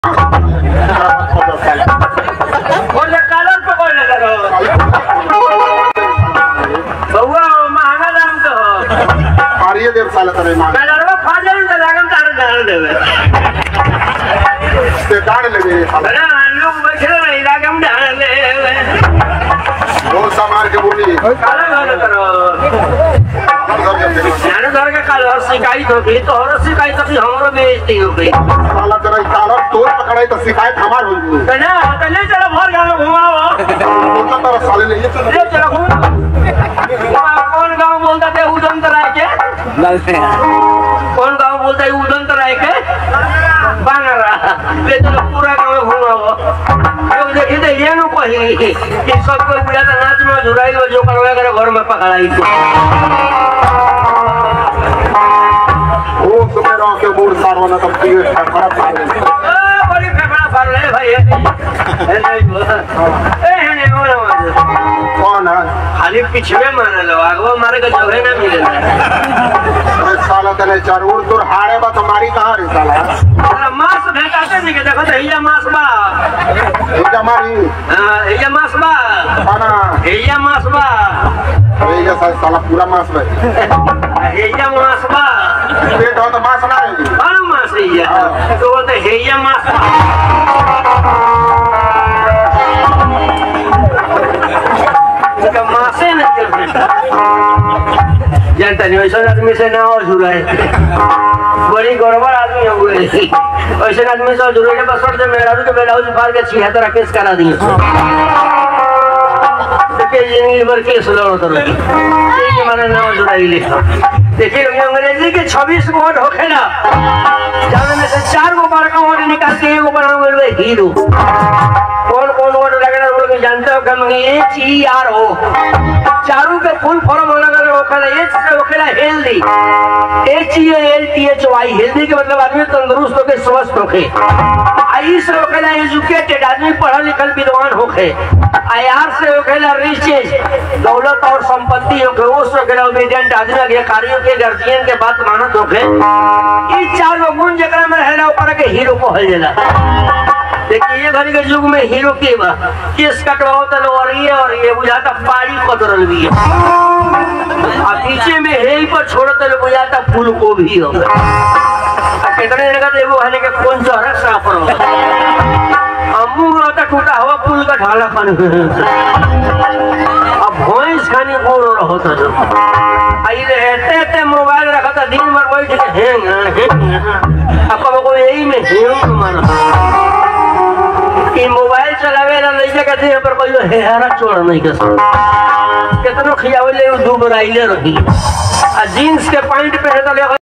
बोले कलर पकड़ ले करो बउआ महंगा दाम के हो मारिए देव साला तने मार कलरवा खा जाए तो लागम तार डाल देवे ते काट लेबे साला बड़ा लोग बैठे रहे लागम डाल देवे वो समार के बोली कलर वाले करो जाने धर के कलर शिकायत हो गई तो और शिकायत हो गई हमरो बेइज्जती हो गई साला तेरा काला तोर पकड़ाई तो शिकायत हमार हो गई तो ना तो ले चलो भर गाँव में घुमाओ तो तेरा साले ले ये चल ले चलो घुमाओ कौन गाँव बोलता थे उदम तराय के कौन गाँव बोलता है उदम तराय के बांगरा ले चलो पूरा गाँव में घुमाओ लोग देखी तो ये नु कही कि सब कोई बुढ़ा तो नाच में झुराई हो जो करवा करे घर में पकड़ाई तो वो सुमेरा के मूड सारवाना तब की खराब कर दे आ, बड़ी फेफड़ा फर रहे भाई ए नहीं वो ए है नहीं वो ना कौन है खाली पिछवे मारे लो आगवा मारे का जगह ना मिले अरे साला तने जरूर तोर हारे बा तुम्हारी कहां रे साला अरे मांस भेटाते नहीं के देखो तो हिया मांस बा ये हमारी हाँ, हिया मांस बा खाना हिया मांस बा ये जैसा साला पूरा मांस में हिया मांस बा पेट हो तो मांस ना रहेगी कौन मांस हिया तो वो तो हिया मांस बा इसका मांसे नहीं चल सकता जानता नहीं वैसा आदमी से ना और जुड़ा है बड़ी गड़बड़ आदमी हो गए ऐसे आदमी से जुड़े के बस से मेहरारू के बेलाउज फाड़ के छिहत्तर केस करा दिए देखिए जिंदगी भर केस लड़ो तो रही ठीक है माना नाम जुड़ाई ले देखिए ये अंग्रेजी के 26 वर्ड होखे ना जाने में से चार गो बार का वर्ड निकाल के एगो बना हुए हीरो कौन कौन वर्ड लगना वो लोग जानते हो कम एच ई आर ओ चारों के फुल फॉर्म अलग अलग होखेला एच से होखेला healthy H E L T H Y healthy के मतलब आदमी तंदुरुस्त होके स्वस्थ होके आई से होखेला एजुकेटेड आदमी पढ़ल लिखल विद्वान होके आई आर से होखेला रिचेज दौलत और संपत्ति होके वो से होखेला ओबीडियंट आदमी के कार्यों के गार्जियन के बात मानत होके ई चार गो गुण जेकरा में रहेला ऊपर के हीरो कहल जाला देखिए ये घड़ी के युग में हीरो के बा केस कटवाओ तो लो और ये और ये बुझाता पाड़ी कतरल भी है आ पीछे में हेल पर छोड़ो तो लो बुझाता फूल को भी हो आ कितने जगह देखो हने के कौन चौरा साफ रहो अम्मू रहता टूटा हुआ पुल का ढाला खान अब भैंस खानी गोड़ रहो तो जो आई रहते रहते मोबाइल रखा था दिन भर बैठ के हैंग हैंग अब को यही में हैंग मारा कि मोबाइल चलावे ला लइका के देह पर कोई हेहरा चोड़ नहीं के कितनो खियावे ले दू बराइले रही आ जीन्स के पैंट पहने तो ले